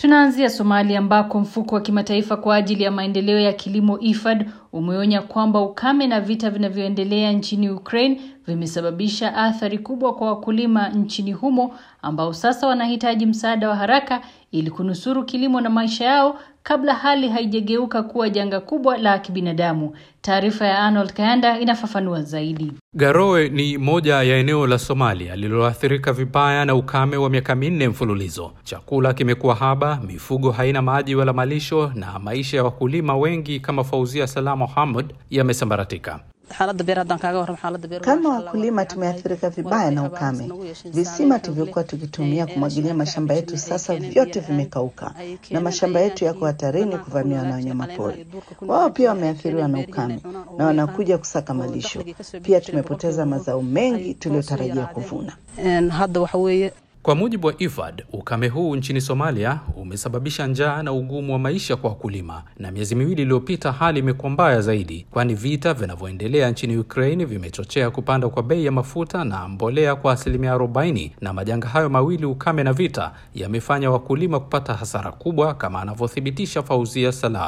Tunaanzia Somalia ambako mfuko wa kimataifa kwa ajili ya maendeleo ya kilimo IFAD umeonya kwamba ukame na vita vinavyoendelea nchini Ukraine vimesababisha athari kubwa kwa wakulima nchini humo ambao sasa wanahitaji msaada wa haraka ili kunusuru kilimo na maisha yao kabla hali haijageuka kuwa janga kubwa la kibinadamu. Taarifa ya Arnold Kayanda inafafanua zaidi. Garowe ni moja ya eneo la Somalia lililoathirika vibaya na ukame wa miaka minne mfululizo. Chakula kimekuwa haba, mifugo haina maji wala malisho, na maisha ya wakulima wengi kama Fauzia Salam Mohamud yamesambaratika. Kama wakulima tumeathirika vibaya na ukame. Visima tulivyokuwa tukitumia kumwagilia mashamba yetu sasa vyote vimekauka, na mashamba yetu yako hatarini kuvamiwa na wanyamapori. Wao pia wameathiriwa na ukame na wanakuja kusaka malisho. Pia tumepoteza mazao mengi tuliyotarajia kuvuna. Kwa mujibu wa IFAD, ukame huu nchini Somalia umesababisha njaa na ugumu wa maisha kwa wakulima, na miezi miwili iliyopita hali imekuwa mbaya zaidi, kwani vita vinavyoendelea nchini Ukraine vimechochea kupanda kwa bei ya mafuta na mbolea kwa asilimia 40, na majanga hayo mawili, ukame na vita, yamefanya wakulima kupata hasara kubwa, kama anavyothibitisha Fauzia Salah.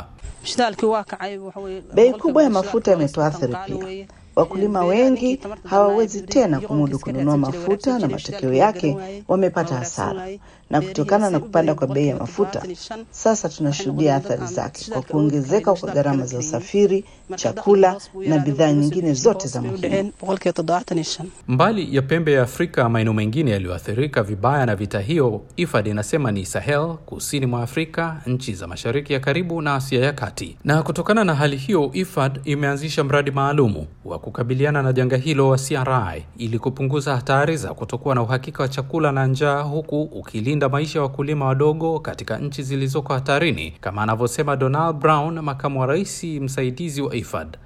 Bei kubwa ya mafuta imetuathiri pia. Wakulima wengi hawawezi tena kumudu kununua mafuta na matokeo yake wamepata hasara. Na kutokana na kupanda kwa bei ya mafuta, sasa tunashuhudia athari zake kwa kuongezeka kwa gharama za usafiri, chakula na bidhaa nyingine zote za muhimu. Mbali ya pembe ya Afrika, maeneo mengine yaliyoathirika vibaya na vita hiyo, IFAD inasema ni Sahel, kusini mwa Afrika, nchi za mashariki ya karibu na Asia ya kati. Na kutokana na hali hiyo, IFAD imeanzisha mradi maalumu wa kukabiliana na janga hilo wa CRI ili kupunguza hatari za kutokuwa na uhakika wa chakula na njaa, huku ukilinda maisha ya wakulima wadogo katika nchi zilizoko hatarini, kama anavyosema Donald Brown, makamu wa rais msaidizi wa IFAD.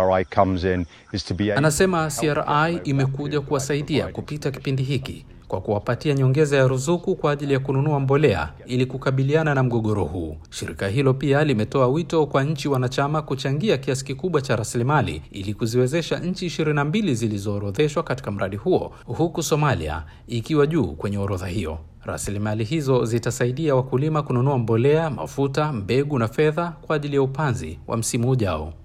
Anasema CRI imekuja kuwasaidia kupita kipindi hiki kwa kuwapatia nyongeza ya ruzuku kwa ajili ya kununua mbolea ili kukabiliana na mgogoro huu. Shirika hilo pia limetoa wito kwa nchi wanachama kuchangia kiasi kikubwa cha rasilimali ili kuziwezesha nchi ishirini na mbili zilizoorodheshwa katika mradi huo, huku Somalia ikiwa juu kwenye orodha hiyo. Rasilimali hizo zitasaidia wakulima kununua mbolea, mafuta, mbegu na fedha kwa ajili ya upanzi wa msimu ujao.